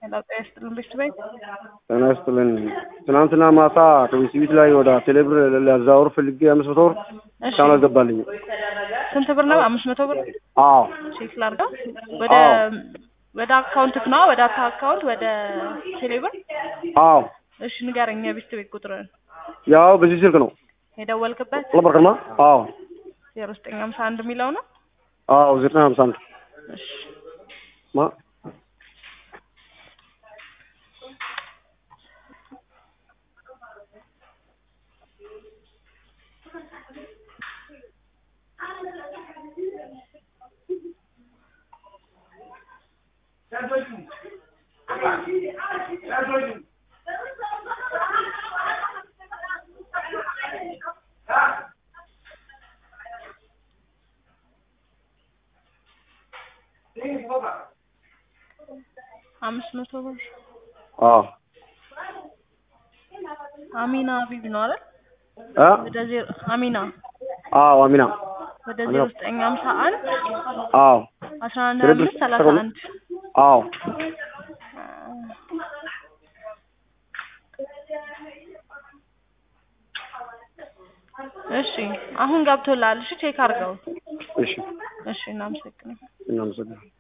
ሄሎ ጤና ይስጥልን ቤት ቤት ጤና ይስጥልን። ትናንትና ማታ ከቤት ላይ ወደ ቴሌብር ሊያዛወር ፈልጌ አምስት መቶ ብር እስካሁን አልገባልኝም። ስንት ብር ነው? አምስት መቶ ብር አዎ ቼክ ላድርገው። ወደ አዎ። ወደ አካውንትክ ነው ወደ አታ አካውንት ወደ ቴሌብር። አዎ እሺ ንገረኝ የቤት ቤት ቁጥርን ያው በዚህ ስልክ ነው የደወልክበት ለበርከማ አዎ ዜሮ ዘጠኝ ሀምሳ አንድ የሚለው ነው። አዎ ዘጠና ሀምሳ አንድ እሺ ማ አምስት መቶ ብር አዎ አሚና ቢቢ ነው አይደል? እ ወደ ዜሮ አሚና አዎ አሚና ወደ ዜሮ ዘጠኝ ሀምሳ አንድ አዎ አስራ አንድ ቴሌብር አምስት ሰላሳ ተቆል- አንድ አዎ እሺ አሁን ገብቶላል። እሺ ቼክ አድርገው። እሺ እሺ እናመሰግናለን። እናመሰግናለን።